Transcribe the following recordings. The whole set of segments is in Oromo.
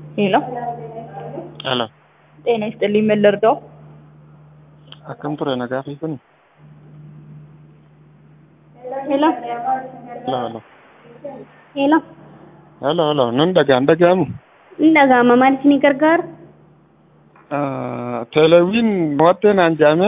ሄሎ ሄሎ ጤና ይስጥልኝ ምን ልርዳው? akkam ture nagaa fi kun ሄሎ ሄሎ ሄሎ ሄሎ ሄሎ ሄሎ nan dhagaan dhaga'amu inni dhaga'ama maal isinii gargaara? teelewiin mo'attee naan jaame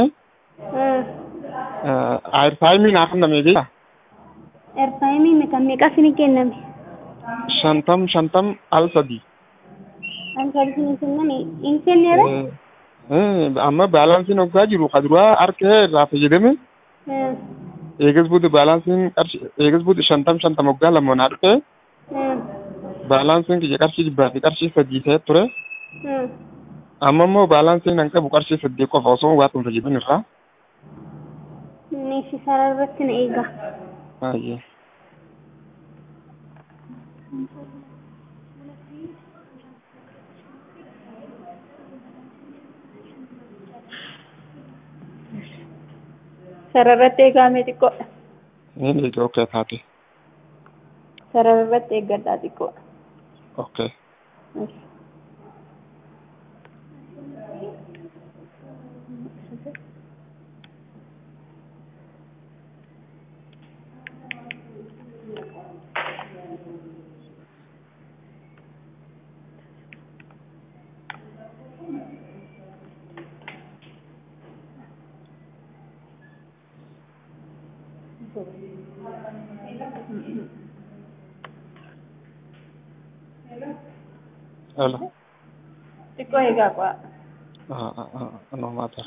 aayirtaayimii naaf kenname beeka Erfaayimii kan meeqa isinii kenname? shantam shantam al sadii Kan isinii kenname hin kenneera? amma baalaansiin hoggaa jiru kaduraa harkee irraa fayyadame eegas buuti baalaansiin qarshi eegas buuti shantam shantam hoggaa lamoon harkee baalaansiin kiyya qarshii dhibbaa fi qarshii sadii ta'e ture amma immoo baalaansiin an qabu qarshii sadii qofa osoo waa tun fayyadamin irraa Meeshii sarara irratti na eega. baay'ee Sarara irratti eegamee xiqqoo. niin eega okay taate Sarara irratti eeggadhaa xiqqoo. okay hello Xiqqoo eegaa qo'a. no matter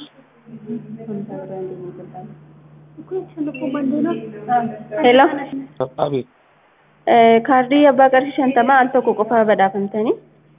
Hello. abeet Kaardii abbaa qarshii shantamaa al tokko qofa badhaafamtanii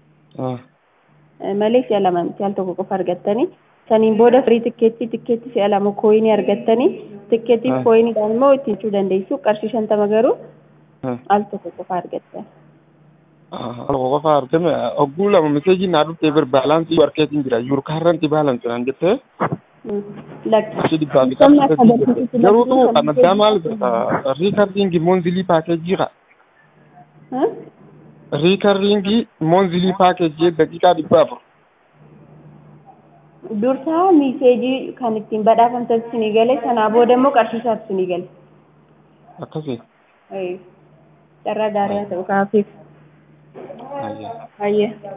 malee si'a lama miti al tokko qofa argattanii saniin booda firii tikkeettii tikkeettii si'a lama kooyinii argattanii tikkeettii Ah. kooyiniidhaan immoo ittiin cuu dandeessu qarshii shantama garuu al tokko qofa argattan. alko qofa argame ogguu lama meseejii naa dhuftee bir baalaansii warkeetiin jira yuurkaarranti baalansi naan jettee Lakki. qarshii dhibbaa fi Somni qarshii akka sadii barsiisutti garuu tu barsiisan kan addaa maal riikardiingi moonzilii paakeejii qa Huh? riikardiingi moonzilii paakeejii daqiiqaa dhibba afur Dursaa miiseejii kan ittiin badhaafamtan sinii gale sanaa booda immoo qarshii isaatu sinii gale. akkasii Carraa gaarii haa ta'u kaafiif. Ayyaa. Hayyee.